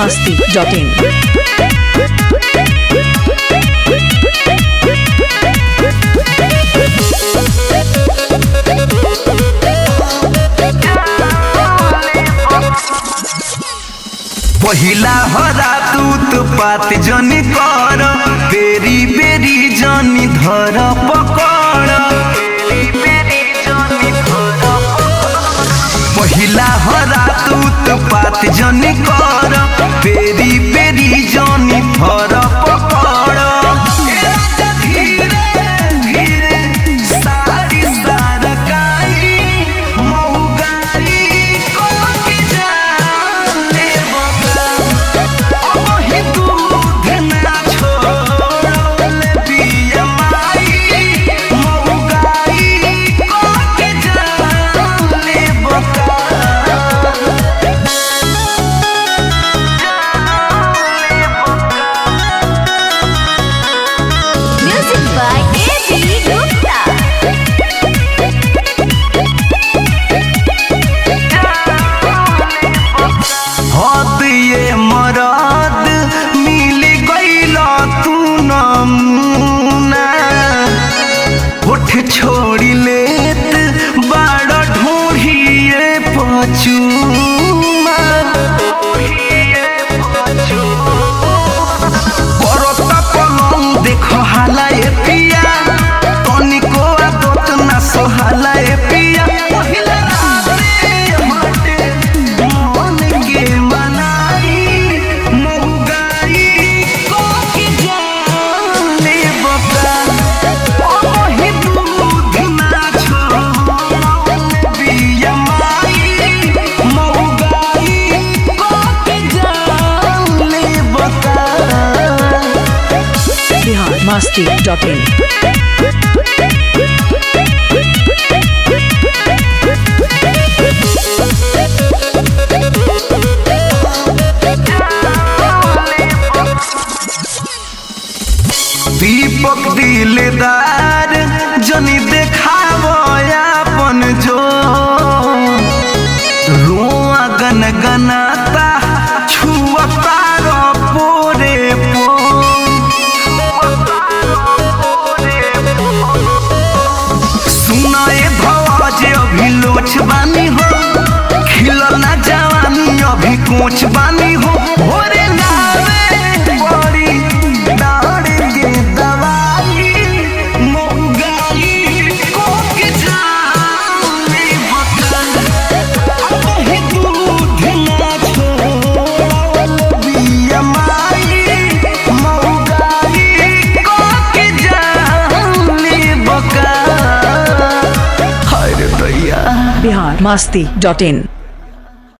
masti.in. पहिला हरा दूत पात जनी कर बेरी बेरी जनी धर पकड़ पहिला हरा दूत पात जनी कर बेरी बेरी जनी धर पकड़ धीरे धीरे सारी सारकाई मौगारी कोकी जाने बका ओही दूध ना छोड़ले पिया माई मौगारी कोकी जाने बका Music by A.B. Gupta. हद ये मरद मिल गईल तू नमूना उठ छोड़ी लेत बड़ ढूढ़िए पचूमा करता पलंग देखो हाला ए पिया तनिको आदत ना सोहाला ए पिया पहिला राते मटे मन के मनाई मौगाई को की जाने बका ओही दूध ना छोड़ले पिया माई मौगाई को की जाने बका Bihar masti.in. दीपक दिलदार जनी देखाव अपन जो रोआ गन गनाता छुअता रो पोरे पो सुनाए भवाज अभी लोच बानी हो खिलल ना जवानी अभी कोच बानी हो भोरे लावे बड़ी दाड़ के दवाई मोगाई को के जाने बता अभी दूध ना छोड़ल बिया माई मोगाई को के जाने बका हाय रे दैया Bihar masti.in.